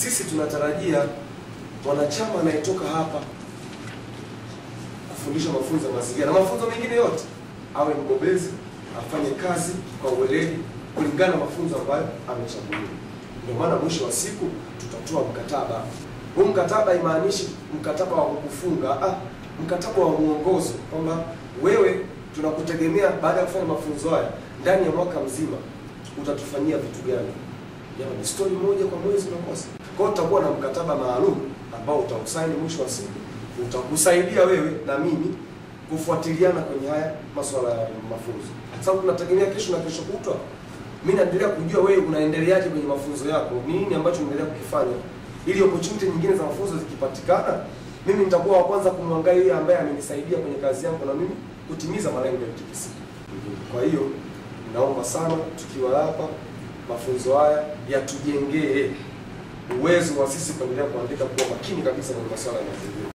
sisi tunatarajia mwanachama anayetoka hapa kufundisha mafunzo ya mazingira na mafunzo mengine yote awe mbobezi, afanye kazi kwa uweledi kulingana na mafunzo ambayo amechaguliwa. Ndio maana mwisho wa siku tutatoa mkataba. Huu mkataba haimaanishi mkataba wa kukufunga, ah, mkataba wa mwongozo kwamba wewe tunakutegemea baada ya kufanya mafunzo haya ndani ya mwaka mzima utatufanyia vitu gani? Jamani, ni story moja kwa mwezi unakosa. Kwa hiyo tutakuwa na mkataba maalum ambao utausaini mwisho wa siku, utakusaidia wewe na mimi kufuatiliana kwenye haya masuala ya mafunzo, sababu tunategemea kesho na kesho kutwa mimi naendelea kujua wewe unaendeleaje kwenye mafunzo yako, ni nini ambacho unaendelea kukifanya, ili opportunity nyingine za mafunzo zikipatikana, mimi nitakuwa wa kwanza kumwangalia yule ambaye amenisaidia kwenye kazi yangu na mimi kutimiza malengo ya TPC. Kwa hiyo naomba sana tukiwa hapa, mafunzo haya yatujengee uwezo wa sisi kuendelea kuandika kwa makini kabisa kwenye masuala ya mazingira.